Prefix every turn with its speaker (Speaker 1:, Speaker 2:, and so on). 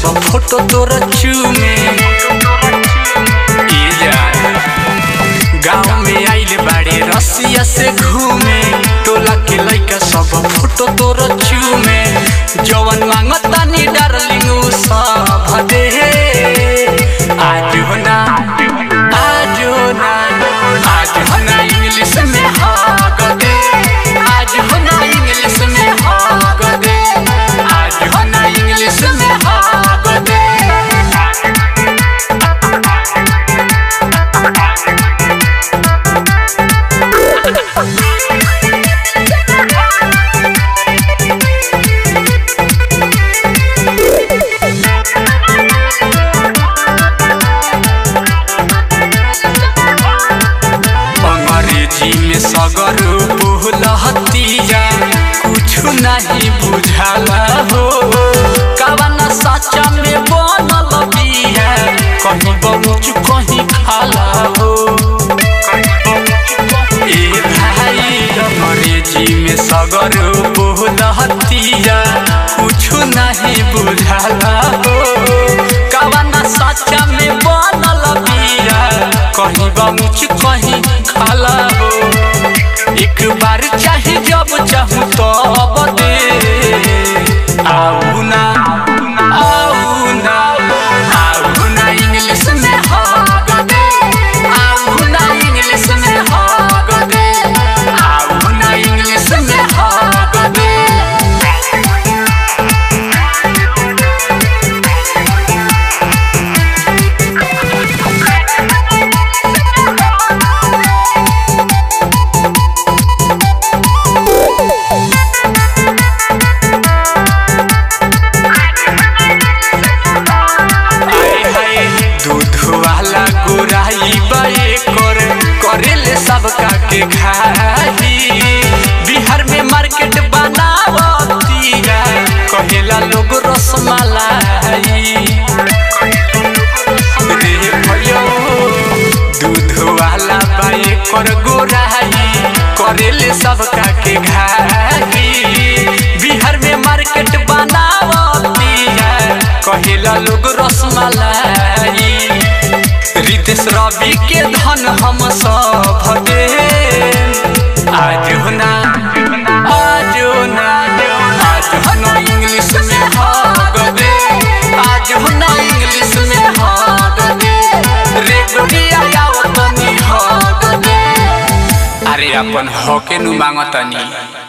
Speaker 1: सब फोटो तोर चूमे ई जान गाँव में आइल बाड़े रसिया से घूमे टोला के लइका सब फोटो तोर चूमे जवन मांगतानी डार्लिंग उ सब दे आज हो ना आज हो ना आज हो ना इंग्लिश में हाग दे आज हो ना इंग्लिश में हाग दे आज हो ना इंग्लिश में हाग दे अंग्रेजी में सगर बोलहतिया कुछ नहीं बुझाला हो कवना सच्चा में बनल बिया कहीं बहुत कहीं खाला हो ए भाई अंग्रेजी में सगर बोलहतिया कुछ नहीं बुझाला हो कवना सच्चा में बनल बिया कहीं बहुत कहीं खाला हो एक बार चाहे जब चाहूँ तब दे आऊ ना आऊ ना आऊ ना इंग्लिश में हाग दे आऊ ना इंग्लिश में हाग दे आऊ ना इंग्लिश में हाग दे आए हाय दूध वाला गोराई बाए कर करेले सबका के खाई बिहार में मार्केट बनावतिया कहेला लोग रसमलाई रे भयो दूध वाला बाए कर गोराई करेले सबका के खाई बिहार में मार्केट बनावतिया कहेला लोग रसमलाई रितेश रवि के धन हम सब दे आज हो ना आज हो ना आज हो ना इंग्लिश में हाग दे आज हो ना इंग्लिश में हाग दे रे गोरिया आवतनी हाग दे अरे अपन हके नु मांगतनी